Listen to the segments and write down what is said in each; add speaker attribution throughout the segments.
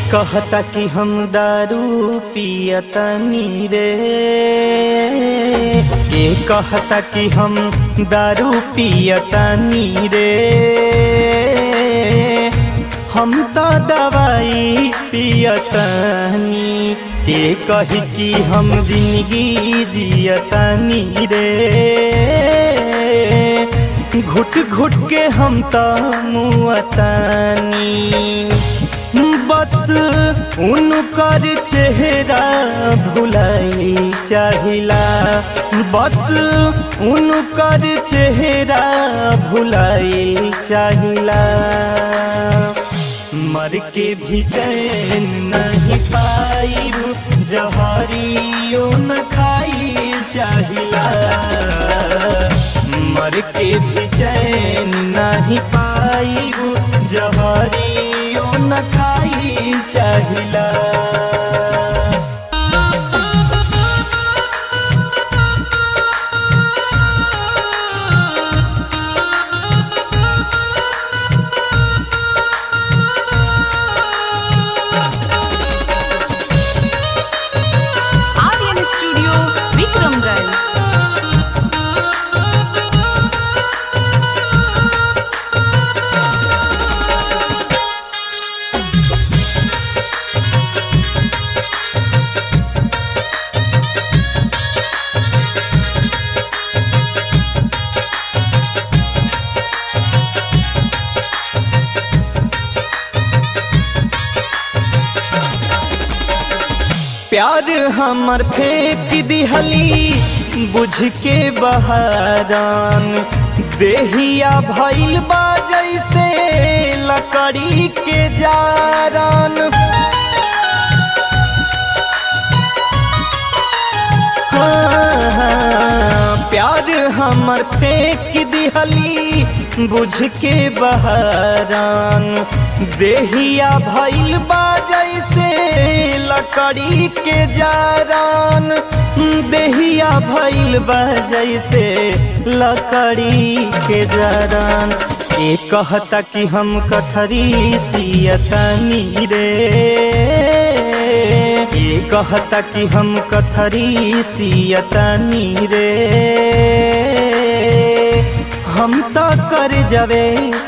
Speaker 1: कहता कि हम दारू पियतनी रे के कहता कि हम दारू पियतनी रे हम तो दवाई पियतनी के कही कि हम जिंदगी जियतनी रे घुट घुट के हम तो मुअतनी बस उनकर चेहरा भुलाई चाहिला बस उनकर चेहरा भुलाई चाहिला मर के भी चैन नहीं पाई जहरियो न खाई चाहिला मर के भी चैन नहीं पाई जहरियो न खाई चाहिला
Speaker 2: आर्यन स्टूडियो विक्रमगढ़
Speaker 1: प्यार हमर फेंक दिहली बुझ के बहारान देहिया भइल बा जैसे लकड़ी के जारान हाँ, हाँ, प्यार हमर फेंक दिहली बुझ के बहारान देहिया भइल बा जैसे लकड़ी के जारान देहिया भइल बा जैसे लकड़ी के जारान ए कहता कि हम कथरी सियतनी रे ए कहता कि हम कथरी सियतनी रे हम तो कर जवे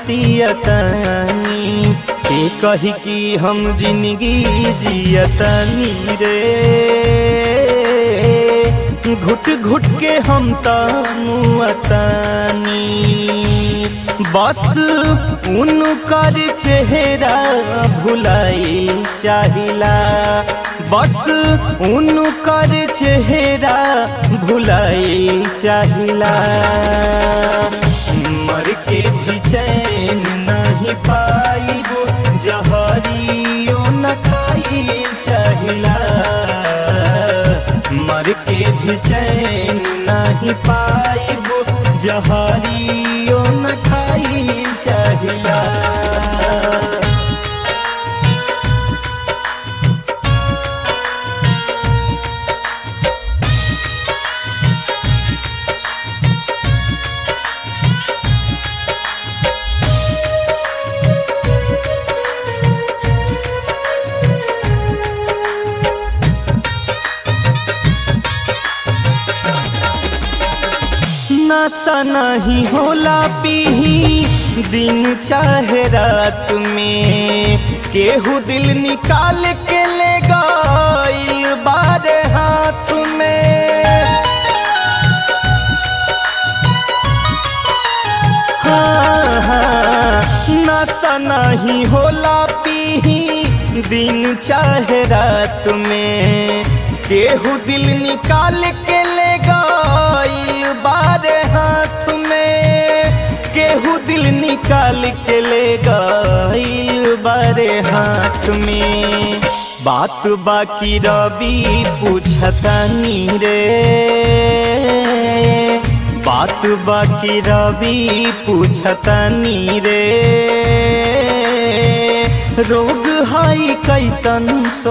Speaker 1: सियतनी के कही कि हम जिंदगी जियतनी रे घुट घुट के हम तो मुअतनी बस उनकर चेहरा भुलाई चाहिला बस उनकर चेहरा भुलाई चाहिला मर के भी चैन नहीं पाइबो जहरियो न खाई चाहिला मर के भी चैन नहीं पाइबो जहरियो न खाई चाहिला नशा नहीं होला पीही दिन चाहे रात में केहू दिल निकाल के ले गईल बारे हाथ में हाँ, हाँ, नशा नहीं होला पीही दिन चाहे रात में केहू दिल निकाल के ले गईल बारे हाथ में केहू दिल निकाल के ले गईल बारे हाथ में बात बाकी रवि पूछतनी रे बात बाकी रवि पूछतनी रे रोग हाई कैसन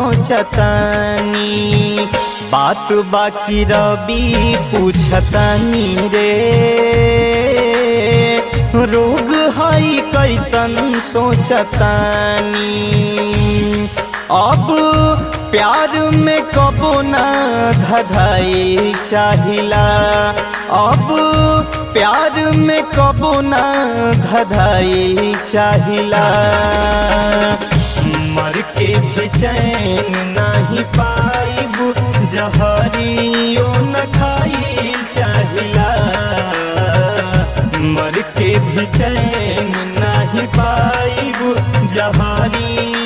Speaker 1: सोचतानी बात बाकी रवि पूछतानी रे रोग हाई कैसन सोचतानी अब प्यार में कबो ना धधाई चाहिला अब प्यार में कबो ना धधाई चाहिला मर के भी चैन नहीं पाइब जहरियो न खाई चाहिला मर के भी चैन नहीं पाइब जहानी